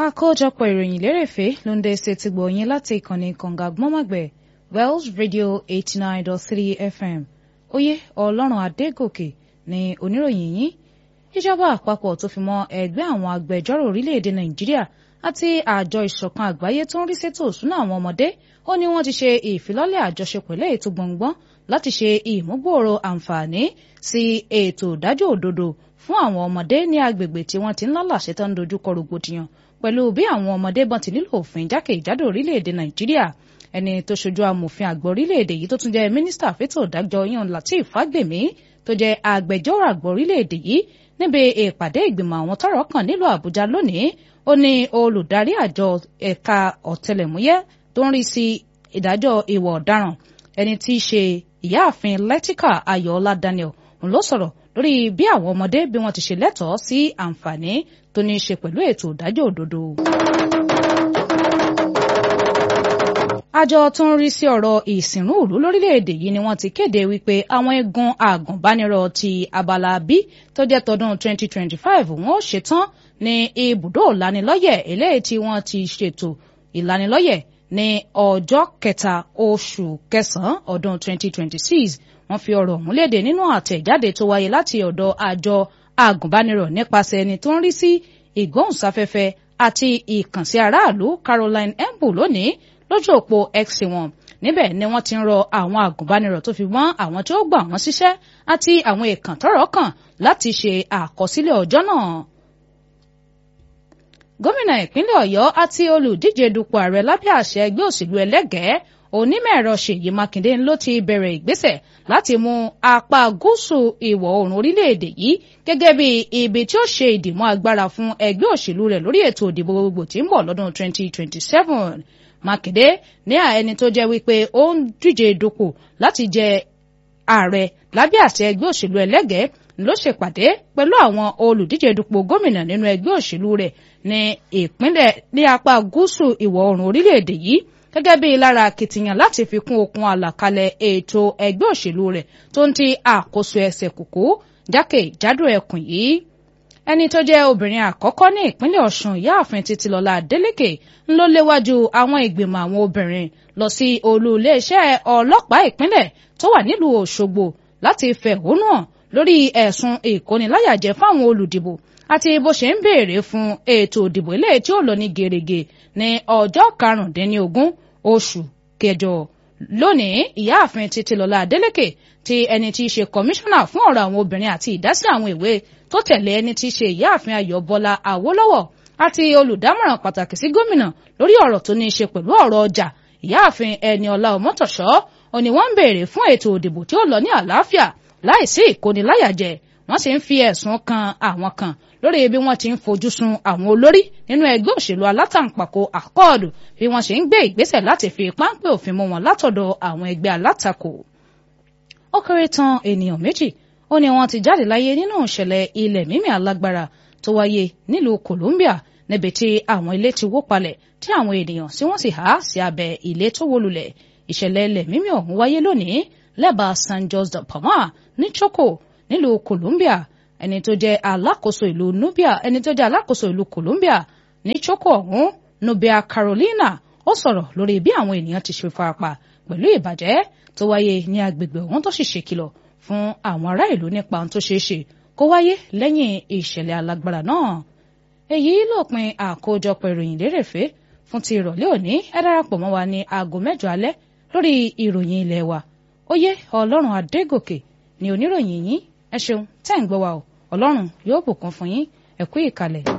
àkójọpọ̀ ìròyìn lérèfé ló ń dé ṣe ti gbọ̀yìn láti ìkànnì kànga gbọ́mọ̀gbẹ̀ Wells Radio eighty nine dot three FM oyè ọlọ́run adégòkè ní oníròyìn yìí ìjọba àpapọ̀ tó fi mọ́ ẹgbẹ́ àwọn agbẹjọ́rò orílẹ̀-èdè nàìjíríà àti àjọ ìṣọ̀kan àgbáyé tó ń rí sétò òṣùnà àwọn ọmọdé ó ní wọ́n ti ṣe ìfilọ́lẹ̀ àjọṣepọ̀ lẹ́yìn tó gbọ̀ngbọ́n láti ṣe ìmúgbòòrò àǹfààní sí ètò ìdájọ́ òdodo fún àwọn ọmọdé ní agbègbè tí wọ́n ti ń lálàṣẹ tó ń dojúkọ rògbòdìyàn pẹ̀lú bí àwọn ọmọdé bọ́n ti nílò òfin jákèjádò orílẹ̀-èdè nàìjíríà ẹni tó ṣojú amòfin àgbà orílẹ̀-èdè yìí tó tún jẹ́ mínísítà fétò ìdájọ́ yan lateef fagbemi tó jẹ́ agbẹjọ́rò àgbà orílẹ̀-èdè yìí níbi ìpàdé ìgbìmọ̀ àwọn tọ́rọ̀ kàn nílùú àbújá lónìí ó ní olùdarí àjọ ẹ̀ka ọ̀tẹlẹ̀múyẹ́ tó ń rí sí ìdájọ́ ìwà ọ̀daràn ẹni tí í ṣe ìyáàfin lẹ́tíkà ayọ̀ọ́lá daniel òun ló sọ̀rọ̀ lórí bí àwọn ọmọdé bí wọ́n ti ṣe lẹ́tọ̀ọ́ sí àǹfààní tó ní í ṣe pẹ̀lú ètò ìdájọ́ òdodo. àjọ tó ń rí sí ọ̀rọ̀ ìsìnrú ìlú lórílẹ̀‐èdè yìí ni wọ́n ti kéde wípé àwọn igun àgùnbánirọ̀ ti abala b tó jẹ́ tọdún 2025 wọ́n ó ṣetán ní ibùdó ìlanilọ́yẹ̀ eléyìí tí wọ́n ti ṣètò ìlanilọ́yẹ̀ ní ọjọ́ kẹta oṣù kẹsàn-án ọdún 2026 wọ́n fi ọ̀rọ̀ ọ̀hún léde nínú àtẹ̀jáde tó wáyé láti ọ̀dọ̀ àjọ àgùnbánirọ̀ nípasẹ̀ ẹni tó ń rí sí ìgbóhùnsáfẹ́fẹ́ àti ìkànsí aráàlú Caroline Embu lónìí lójú òpó x wọn níbẹ̀ ni wọ́n ti ń rọ àwọn àgùnbánirọ̀ tó fi mọ́ àwọn tí ó gbà wọ́n síṣẹ́ àti àwọn èèkàn tọ́rọ̀ kàn láti ṣe àkọsílẹ̀ ọjọ́ náà. gómìnà ìpínlẹ̀ ọ̀yọ́ àti olùdíje dupò ààrẹ lábẹ́ àṣẹ ẹgbẹ́ òṣèlú ẹlẹ́gẹ̀ẹ́ onímọ̀-ẹ̀rọ ṣèyí mákindé ló ti bẹ̀rẹ̀ ìgbésẹ̀ láti mú apá gúúsù ìwọ̀ oòrùn orílẹ̀-èdè yìí gẹ́gẹ́ bí ibi tí ó ṣe ìdìmọ́ agbára fún ẹgbẹ́ òṣèlú rẹ̀ lórí ètò ìdìbò gbogbo tí ń bọ̀ lọ́dún 2027 mákindé ní ẹni tó jẹ́ wípé ó ń díje dupò láti jẹ ààrẹ lábẹ́ àṣẹ ẹgbẹ́ òṣèlú ẹlẹ́gẹ̀ẹ́ ló ṣèpàdé pẹ̀lú àwọn olùdíje dupò gómìnà nínú ẹgbẹ́ òṣèlú rẹ̀ ní ìpínlẹ̀ ní apá gúúsù ìwọ̀ oòrùn orílẹ̀-èdè yìí gẹ́gẹ́ bí lára akitiyan láti fi kún okun àlàkalẹ̀ ètò ẹgbẹ́ òṣèlú rẹ̀ tó ń ti àkóso ẹsẹ̀ kùkú jákèjádò ẹkùn yìí ẹni tó jẹ́ obìnrin àkọ́kọ́ ní ìpínlẹ̀ ọ̀ṣun ìyáàfin títílọ́lá adélèké ń ló léwájú àwọn ìgbìmọ̀ àwọn obìnrin lọ sí olú iléeṣẹ́ ọlọ́pàá ìpínlẹ̀ tó wà nílùú òṣogbo láti fẹ̀hónú hàn lórí ẹ̀sùn ìkóniláyàjẹ fáwọn olùdìbò àti bó ṣe ń béèrè fún ètò ìdìbò ilé tí ó lọ ní gèrègè ní ọjọ́ karùndínlógún oṣù kẹjọ lónìí ìyáàfin títílọ́lá adélèké ti ẹni tí í ṣe kọmíṣánná fún ọ̀rọ̀ àwọn obìnrin àti ìdásí àwọn ìwé tó tẹ̀lé ẹni tí í ṣe ìyáàfin ayọ̀ bọ́lá àwólọ́wọ̀ àti olùdámọ̀ràn pàtàkì sí gómìnà lórí ọ̀rọ̀ tó ní í ṣe pẹ̀lú ọ̀rọ̀ ọjà ìyáàfin ẹni ọlá ọmọtọ̀ṣọ́ òní wọ́n ń béèrè fún ètò òdìbò tí ó lọ ní àlàáfíà láìsí ìkóniláyàjẹ wọ́n sì ń fi ẹ̀sùn kan àwọn kan lórí bí wọ́n ti ń fojú sun àwọn olórí nínú ẹgbẹ́ òṣèlú alátàǹpàkò àkọọdù bí wọ́n ṣe ń gbé ìgbésẹ̀ láti fi páńpẹ́ òfin mú wọn látọ̀dọ̀ àwọn ẹgbẹ́ alátakò ó kéré tán ènìyàn méjì ó ní wọ́n ti jáde láyé nínú ìṣẹ̀lẹ̀ ilẹ̀ mímì alágbára tó wáyé nílùú Colombia níbi tí àwọn ilé ti wó palẹ̀ tí àwọn ènìyàn tí wọ́n sì há sí abẹ́ ilé tó wó lulẹ̀ ìṣẹ̀lẹ̀ ilẹ̀ mímì ọ̀hún wáyé lónìí lẹ́bàá San Jose de Palma ní Choco nílùú Colombia ẹni tó jẹ́ alákòóso ìlú Nubia ẹni tó jẹ́ alákòóso ìlú Colombia ní Choco ọ̀hún Nubia Carolina ó sọ̀rọ̀ lórí bí àwọn ènìyàn ti ṣe farapa pẹ̀lú ìbàjẹ́ tó wáyé ní agbègbè ọ̀hún tó sì ṣèkìlọ̀ fún àwọn ará ìlú nípa ohun tó ṣeé ṣe kó wáyé lẹ́yìn ìṣẹ̀lẹ̀ alágbára náà. èyí lópin àkójọpọ̀ ìròyìn lérèfé fún ti ìrọ̀lẹ́ òní ẹ darapọ̀ mọ́ wa ní aago mẹ́jọ alẹ́ lórí ìròyìn ilé wa oyè ọlọ́run adégòkè ní oníròyìn yín ẹ ṣeun tẹ́ ń gbọ́ wa o ọlọ́run yóò bùkún fún yín ẹ kú ìkàlẹ̀.